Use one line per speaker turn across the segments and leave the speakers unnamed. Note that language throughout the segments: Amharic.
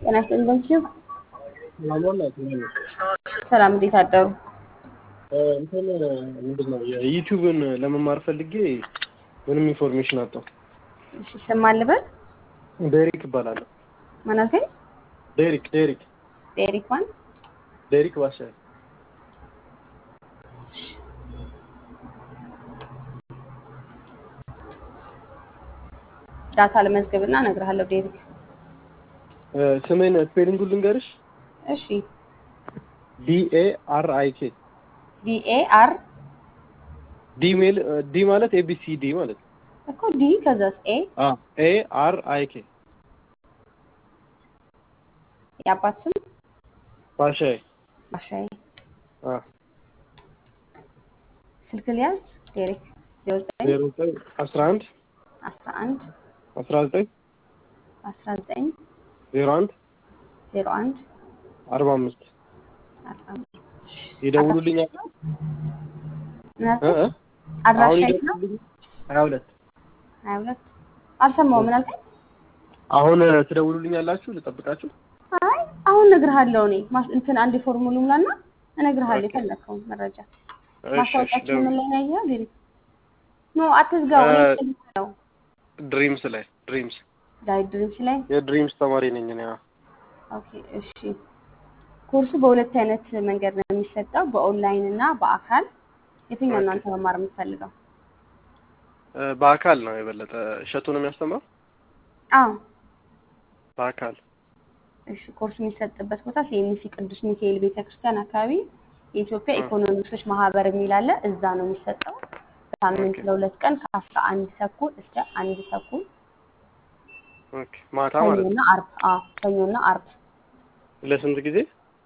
ጤና ይስጥልኝ በንኪዩ ሰላም፣ እንዴት አደሩ?
እንትን ምንድን ነው የዩቲዩብን ለመማር ፈልጌ ምንም ኢንፎርሜሽን አጣሁ።
እሺ ስም ማን ልበል?
ዴሪክ እባላለሁ።
ማን አልከኝ?
ዴሪክ ዴሪክ
ዴሪክ ማን?
ዴሪክ ባሻይ
ዳታ ለመዝገብና እነግርሃለሁ። ዴሪክ
ስሜን ስፔሊንጉን ልንገርሽ።
እሺ
ዲኤ አር አይ ኬ
ዲኤ አር
ዲ ሜል ዲ ማለት ኤቢሲ ዲ ማለት ነው።
እኮ ዲ ከዛስ ኤ
ኤ አር አይ ኬ
የአባት ስም
ባሻይ
ባሻይ።
አ
ስልክ ሊያዝ ዴሪክ ዜሮ ዘጠኝ
ዜሮ ዘጠኝ አስራ አንድ
አስራ አንድ
አስራ ዘጠኝ
አስራ ዘጠኝ
ዜሮ አንድ
ዜሮ አንድ
አርባ አምስት
አስራ አምስት
ይደውሉልኛል።
ምን
እ
አልከኝ?
እ
አድራሻ
አሁን
የት ነው?
ይደውሉልኝ ሀያ ሁለት
ሀያ ሁለት አልሰማሁም። ምን አልከኝ?
አሁን ትደውሉልኛላችሁ ልጠብቃችሁ?
አይ አሁን እነግርሃለሁ። እኔ ማስ እንትን አንድ ፎርሙሉ ሙላና እነግርሃለሁ
ኦኬ።
የፈለግከውን መረጃ።
እሺ እሺ
ማስታወቂያችን
ደውል
ምን ላይ ነው ያየኸው? ዴሪክ ኖ አትዝጋው። እኔ
እ-
ስልክ ነው
ድሪምስ ላይ ድሪምስ
ዳይት ድሪምስ ላይ
የድሪምስ ተማሪ ነኝ እኔ። አዎ።
ኦኬ እሺ። ኮርሱ በሁለት አይነት መንገድ ነው የሚሰጠው፣ በኦንላይን እና በአካል። የትኛው
ኦኬ።
እናንተ መማር የምትፈልገው?
እ፣ በአካል ነው የበለጠ እሸቱ ነው የሚያስተምረው።
አዎ
በአካል
እሺ። ኮርሱ የሚሰጥበት ቦታ ሲኤምሲ ቅዱስ ሚካኤል ቤተክርስቲያን አካባቢ የኢትዮጵያ
እ።
ኢኮኖሚክሶች ማህበር የሚል አለ። እዛ ነው የሚሰጠው። በሳምንት
ኦኬ
ለሁለት ቀን ከአስራ አንድ ተኩል እስከ አንድ ተኩል
ኦኬ። ማታ ማለት ነው።
ሰኞና አርብ። አዎ ሰኞና አርብ
ለስንት ጊዜ?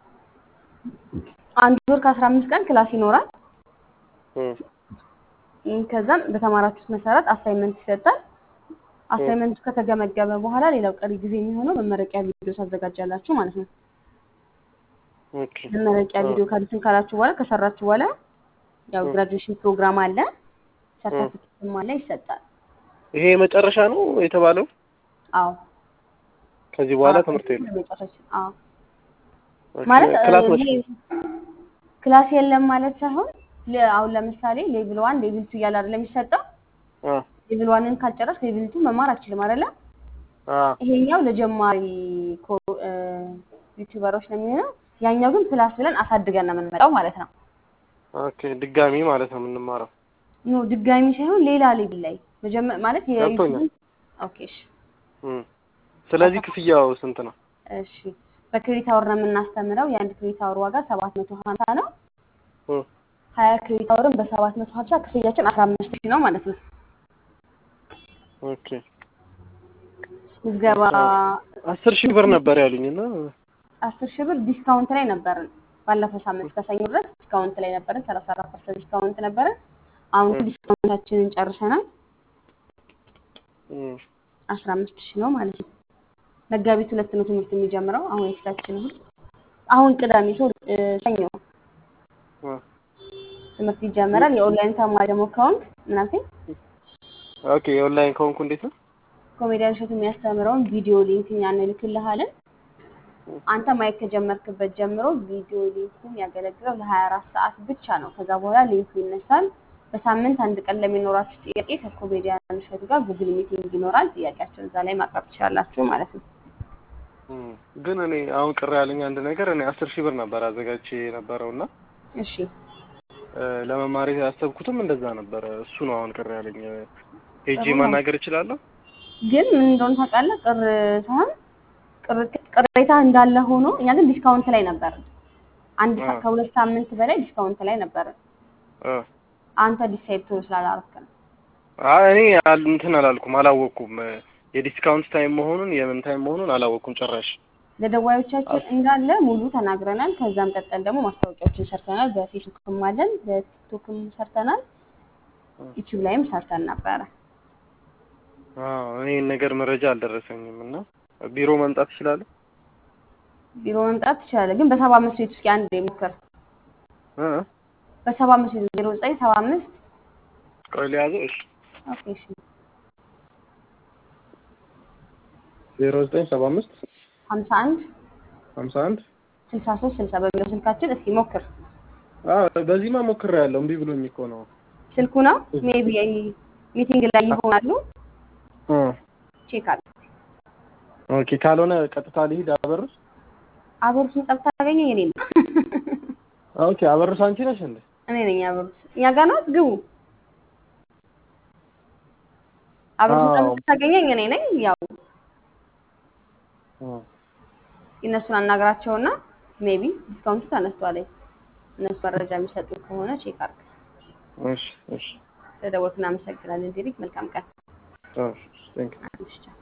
አንድ ወር ከአስራ አምስት ቀን ክላስ ይኖራል።
እ፣
እም፣ ከዛም በተማራችሁት መሰረት አሳይመንት ይሰጣል።
እ፣
አሳይመንቱ ከተገመገመ በኋላ ሌላው ቀሪ ጊዜ የሚሆነው መመረቂያ ቪዲዮ ታዘጋጃላችሁ ማለት ነው።
ኦኬ።
መመረቂያ
እ፣
ቪዲዮ ካሉትን ካላችሁ በኋላ ከሰራችሁ በኋላ ያው
እ።
ግራጁዌሽን ፕሮግራም አለ፣
እ።
ሰርተፊኬትም አለ ይሰጣል።
ይሄ የመጨረሻ ነው የተባለው።
አዎ
ከዚህ በኋላ
አዎ
ትምህርት
ከዚህ
የለም።
ለመጨረሻ አዎ
ኦኬ።
ማለት እ፣
ክላስ መች
ይሄ ክላስ የለም ማለት ሳይሆን ለ- አሁን ለምሳሌ ሌቭል ዋን ሌቭል ቱ እያለ አይደለም የሚሰጠው።
አ
ሌቭል ዋንን ካልጨረስ ሌቭል ቱ መማር አችልም አይደለ?
አ
ይሄኛው ለጀማሪ ኮ- እ፣ ዩቲዩበሮች ነው የሚሆነው። ያኛው ግን ፕላስ ብለን አሳድገን ነው የምንመጣው ማለት ነው።
ኦኬ። ድጋሚ ማለት ነው የምንማረው።
ኖ ድጋሚ ሳይሆን ሌላ ሌቭል ላይ መጀመ- ማለት
ገብቶኛል።
የዩቲዩብ ኦኬ እሺ
እ። ስለዚህ ክፍያው ስንት ነው?
እሺ በክሬዲት አወር ነው የምናስተምረው። የአንድ ክሬዲት አወር ዋጋ ሰባት መቶ ሀምሳ ነው።
እ።
ሀያ ክሬዲት አወርን በሰባት መቶ ሀምሳ ክፍያችን አስራ አምስት ሺህ ነው ማለት ነው።
ኦኬ።
ምዝገባ
አስራ አስር ሺህ ብር ነበር ያሉኝ እና
አስር ሺህ ብር ዲስካውንት ላይ ነበርን። ባለፈው ሳምንት ከሰኞ ድረስ ዲስካውንት ላይ ነበርን። ሰላሳ አራት ፐርሰንት ዲስካውንት ነበርን። አሁን
እ፣
ዲስካውንታችንን ጨርሰናል።
እ።
አስራ አምስት ሺህ ነው ማለት ነው። መጋቢት ሁለት ነው ትምህርት የሚጀምረው። አሁን የፊታችን እሑድ አሁን ቅዳሜ ሶ ሰኞ
አ።
ትምህርት ይጀምራል። የኦንላይን ተማሪ ደግሞ ከሆንክ ምን አልከኝ?
ኦኬ። የኦንላይን ከሆንኩ እንዴት ነው?
ኮሜዲያን እሸቱ የሚያስተምረውን ቪዲዮ ሊንክ እኛ እንልክልሃለን። አንተ ማየት ከጀመርክበት ጀምሮ ቪዲዮ ሊንኩ የሚያገለግለው ለሀያ አራት ሰዓት ብቻ ነው። ከዛ በኋላ ሊንኩ ይነሳል። በሳምንት አንድ ቀን ለሚኖራችሁ ጥያቄ ከኮሜዲያን እሸቱ ጋር ጉግል ሚቲንግ ይኖራል። ጥያቄያቸውን እዛ ላይ ማቅረብ ትችላላችሁ ማለት ነው።
እ። ግን እኔ አሁን ቅር ያለኝ አንድ ነገር እኔ አስር ሺህ ብር ነበር አዘጋጅቼ የነበረው እና
እሺ
እ፣ ለመማር ያሰብኩትም እንደዛ ነበረ። እሱ ነው አሁን ቅር ያለኝ። ሄጄ
ጥሩ ነው።
ማናገር እችላለሁ?
ግን ምን እንደሆነ ታውቃለህ? ቅር ሳይሆን ቅር- ቅሬታ እንዳለ ሆኖ እኛ ግን ዲስካውንት ላይ ነበር። አንድ
አ
ሳ- ከሁለት ሳምንት በላይ ዲስካውንት ላይ ነበር።
አ
አንተ ዲሳይድ ቶሎ ስላላረፍክ ነው።
አይ እኔ አል- እንትን አላልኩም፣ አላወቅኩም። እ፣ የዲስካውንት ታይም መሆኑን የምን ታይም መሆኑን አላወቅኩም ጭራሽ።
ለደዋዮቻችን
አስ-
እንዳለ ሙሉ ተናግረናል። ከዛም ቀጠል ደግሞ ማስታወቂያዎችን ሰርተናል። በፌስቡክም አለን፣ በቲክቶክም ሰርተናል፣
እ።
ዩቲዩብ ላይም ሰርተን ነበረ።
አዎ እኔ ይህን ነገር መረጃ አልደረሰኝም እና ቢሮ መምጣት እችላለሁ?
ቢሮ መምጣት ትችላለህ፣ ግን በሰባ አምስት ቤት ውስጥ አንድ ሞክር።
እ?
በሰባ አምስት ቤት ዜሮ ዘጠኝ ሰባ አምስት
ቆይ ሊያዘው። እሺ
ኦኬ እሺ
ዜሮ ዘጠኝ ሰባ አምስት
ሀምሳ አንድ
ሀምሳ አንድ
ስልሳ ሶስት ስልሳ በሚለው ስልካችን እስኪ ሞክር።
በዚህማ ሞክሬያለሁ እምቢ ብሎኝ እኮ ነው።
ስልኩ ነው ሜቢ ሚቲንግ ላይ ይሆናሉ።
እ
ቼክ አድርግ።
ኦኬ ካልሆነ ቀጥታ ልሂድ አበርስ።
አበሩስን ጠብታ ታገኘኝ እኔ ነው
ኦኬ አበርስ አንቺ ነሽ እንዴ?
እኔ ነኝ አበሩስ። እኛ ጋር ናት ግቡ። አበሩስን
አዎ።
ጠብታ ታገኘኝ እኔ ነኝ። ያው
እ
እነሱን አናግራቸውና ሜቢ ዲስካውንቱ ተነስቷል። እነሱ መረጃ የሚሰጡ ከሆነ ቼክ አድርግ።
እሺ እሺ
ስለደወልክ እናመሰግናለን። ዲሪክ መልካም ቀን።
እሺ ቴንክ
እሺ ቻው።